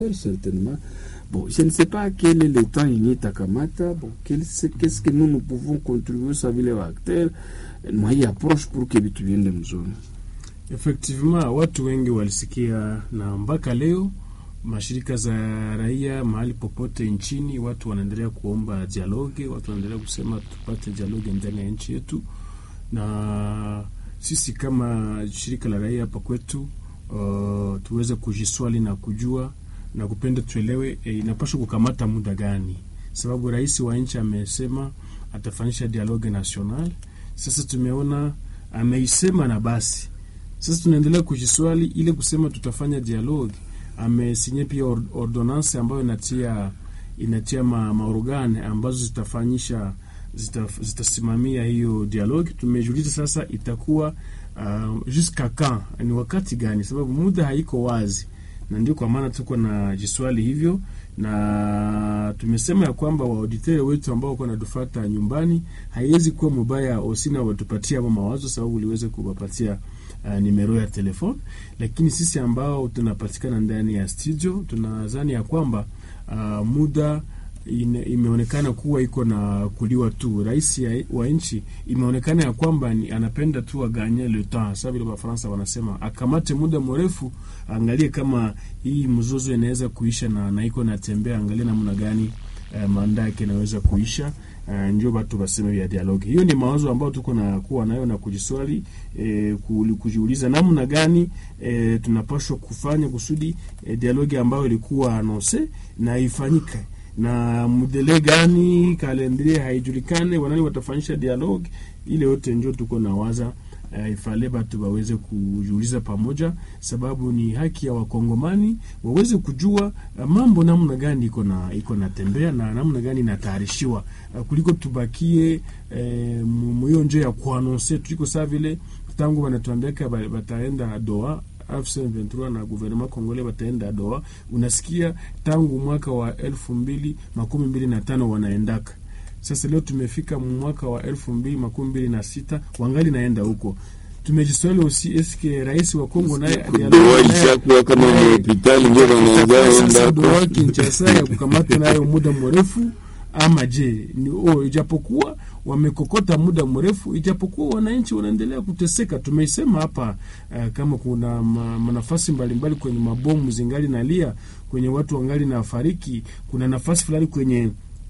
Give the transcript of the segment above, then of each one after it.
certainement. Bon, je ne sais pas quel est le temps yenye itakamata. Bon, qu'est-ce que nous nous pouvons contribuer sa vile wa acteur na hii approach pour que vitu viende mzuri. Effectivement, watu wengi walisikia na mpaka leo mashirika za raia mahali popote nchini, watu wanaendelea kuomba dialogue, watu wanaendelea kusema tupate dialogue ndani ya nchi yetu, na sisi kama shirika la raia hapa kwetu uh, tuweze kujiswali na kujua na kupenda tuelewe, e, inapaswa kukamata muda gani, sababu rais wa nchi amesema atafanyisha dialogue national. Sasa tumeona ameisema na basi, sasa tunaendelea kujiswali ile kusema tutafanya dialogue. Amesinye pia or, ordonance ambayo inatia inatia ma, maorgane ambazo zitafanyisha zita, zitasimamia hiyo dialogue. Tumejiuliza sasa itakuwa uh, jusqu'à quand, ni wakati gani, sababu muda haiko wazi na ndio kwa maana tuko na jiswali hivyo, na tumesema ya kwamba waauditere wetu ambao wako natufata nyumbani, haiwezi kuwa mubaya osina watupatia hapo mawazo, sababu uliweze kuwapatia uh, nimero ya telefone, lakini sisi ambao tunapatikana ndani ya studio tunadhani ya kwamba uh, muda ine, imeonekana kuwa iko na kuliwa tu. Rais wa nchi imeonekana ya kwamba ni anapenda tu aganye le temps, sasa vile Wafaransa wanasema akamate muda mrefu, angalie kama hii mzozo inaweza kuisha na, na iko natembea, angalie namna gani eh, manda yake inaweza kuisha. Uh, ndio batu baseme vya dialogue. Hiyo ni mawazo ambayo tuko na kuwa nayo na kujiswali eh, kujiuliza namna gani eh, tunapaswa kufanya kusudi eh, dialogue ambayo ilikuwa anonse na ifanyike na mudele gani, kalendrie haijulikane, wanani watafanyisha dialogue ile yote, njo tuko na waza uh, ifale batu waweze kujiuliza pamoja, sababu ni haki ya wakongomani waweze kujua uh, mambo namna gani iko na iko natembea na namna gani inatayarishiwa uh, kuliko tubakie uh, mwiyo njo ya kuanonse tuliko saa vile tangu wanatuambiaka bataenda doa M23 na gouvernement congolais bataenda Doha. Unasikia tangu mwaka wa elfu mbili makumi mbili na tano wanaendaka sasa. Leo tumefika mwaka wa elfu mbili makumi mbili na sita wangali naenda huko. Tumejiswali usi eske rais wa Kongo naye ishakuwa kama hospitali ndio wanaanza Doha Kinshasa ya kukamata nayo muda mrefu ama je ni oh, ijapokuwa wamekokota muda mrefu, ijapokuwa wananchi wanaendelea kuteseka. Tumeisema hapa uh, kama kuna ma, manafasi mbalimbali kwenye mabomu zingali nalia, kwenye watu wangali na fariki, kuna nafasi fulani kwenye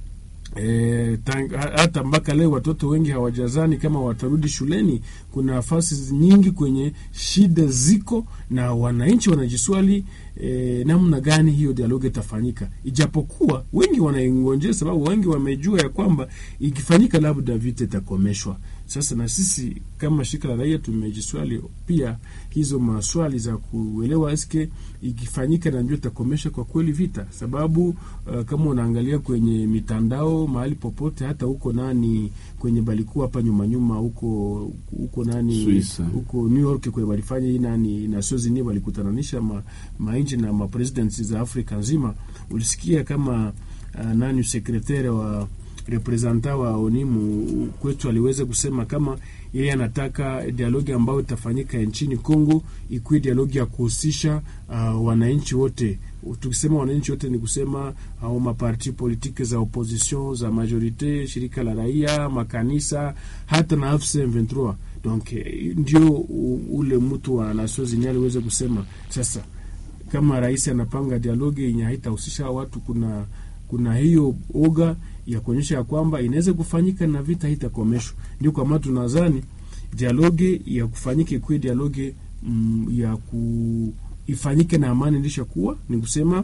E, tang, hata mpaka leo watoto wengi hawajazani kama watarudi shuleni. Kuna nafasi nyingi kwenye shida ziko, na wananchi wanajiswali e, namna gani hiyo dialogue itafanyika, ijapokuwa wengi wanaingonjea, sababu wengi wamejua ya kwamba ikifanyika labda vita itakomeshwa. Sasa na sisi kama shirika la raia tumejiswali pia hizo maswali za kuelewa eske ikifanyika na ndio itakomesha kwa kweli vita, sababu uh, kama unaangalia kwenye mitandao mahali popote, hata huko nani kwenye balikuwa hapa nyuma nyuma huko huko nani huko New York kwenye walifanya hii nani Nations Unies walikutananisha ma, mainchi na ma presidents za Afrika nzima, ulisikia kama uh, nani sekretari wa representa wa ONIMU kwetu aliweza kusema kama yeye anataka dialogi ambayo itafanyika nchini Kongo ikuwe dialogi ya kuhusisha uh, wananchi wote. Tukisema wananchi wote ni kusema au uh, maparti politiki za opposition za majorite, shirika la raia, makanisa, hata na AFC M23. Donc ndio ule mtu wa Nations Unies aliweza kusema sasa, kama rais anapanga dialogi yenye haitahusisha watu, kuna kuna hiyo oga ya kuonyesha ya kwamba inaweza kufanyika na vita haitakomeshwa. Ndio kwa maana tunadhani dialoge ya kufanyika ikuwe dialoge mm, ya ku ifanyike na amani ilisha kuwa ni kusema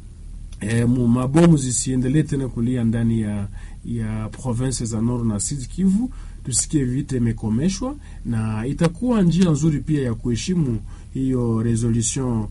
eh, mabomu zisiendelee tena kulia ndani ya ya province za Nord na Sud Kivu, tusikie vita imekomeshwa, na itakuwa njia nzuri pia ya kuheshimu hiyo resolution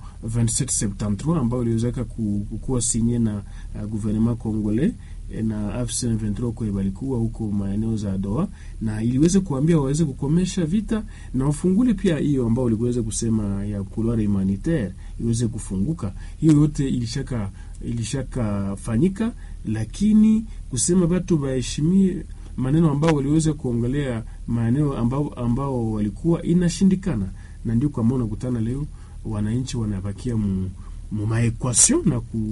2773 ambayo iliwezeka kukuwa sinye na uh, gouvernement congolais na AFC M23 kwa balikuwa huko maeneo za Doha, na iliweza kuambia waweze kukomesha vita na wafungule pia hiyo ambao uliweza kusema ya couloir humanitaire iweze kufunguka. Hiyo yote ilishaka ilishaka fanyika, lakini kusema watu waheshimie maneno ambao waliweza kuongelea maeneo ambao, ambao walikuwa inashindikana, na ndio kwa maana unakutana leo wananchi wanabakia mu mumaequation na ku